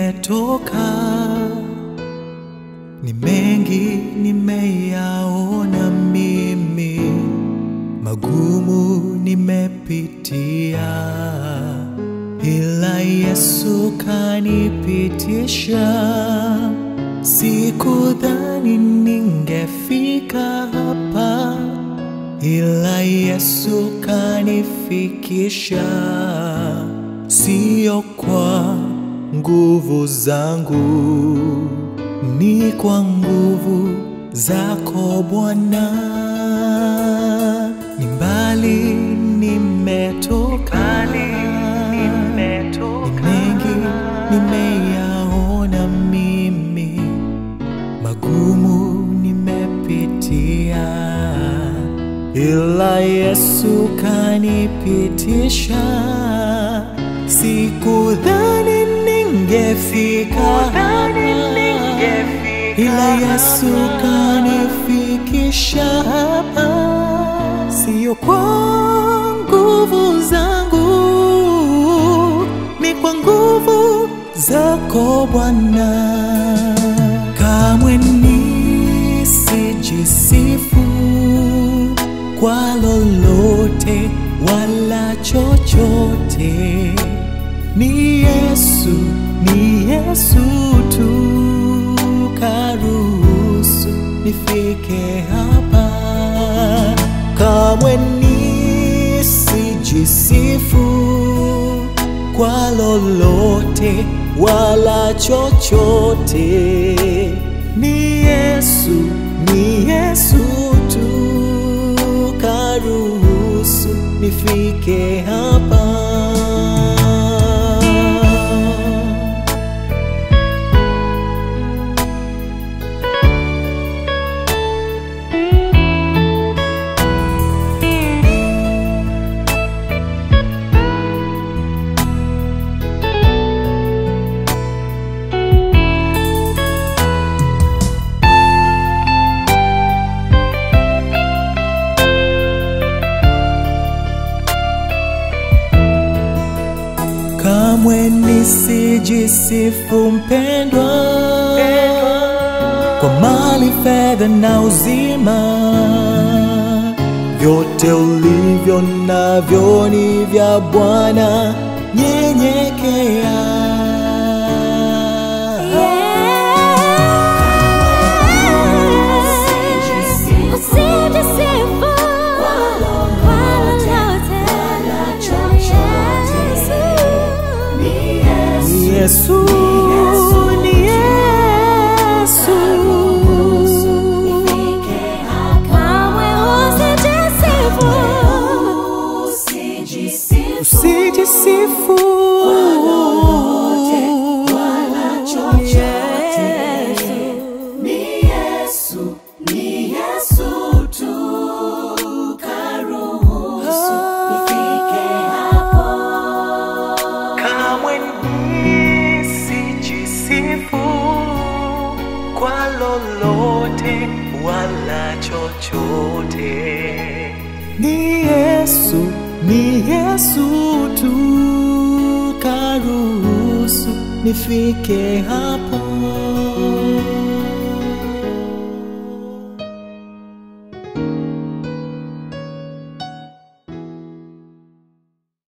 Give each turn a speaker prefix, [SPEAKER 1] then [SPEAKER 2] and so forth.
[SPEAKER 1] nimetoka, ni mengi nimeyaona mimi, magumu nimepitia, ila Yesu kanipitisha. Sikudhani ningefika hapa, ila Yesu kanifikisha. Sio kwa nguvu zangu, ni kwa nguvu zako Bwana. Ni mbali nimetoka, ni mengi nimeyaona mimi, magumu nimepitia, ila Yesu kanipitisha. Sikudhani ningefika hapa, ila Yesu kanifikisha hapa, sio kwa nguvu zangu, ni kwa nguvu zako Bwana. Kamwe nisijisifu kwa lolote wala chochote, ni Yesu, ni Yesu tu karuhusu nifike hapa. Kamwe nisijisifu kwa lolote wala chochote, ni Yesu, ni Yesu tu karuhusu nifike hapa. Kamwe nisijisifu mpendwa, kwa mali, fedha na uzima, vyote ulivyo navyo ni vya Bwana. Nyenyekea,
[SPEAKER 2] Usijisifu kwa lolote wala chochote.
[SPEAKER 1] ni Yesu, ni Yesu.
[SPEAKER 2] Kamwe usijisifu.
[SPEAKER 1] Usijisifu kamwe nisijisifu kwa lolote wala chochote. Ni Yesu, ni Yesu tu karuhusu nifike hapa.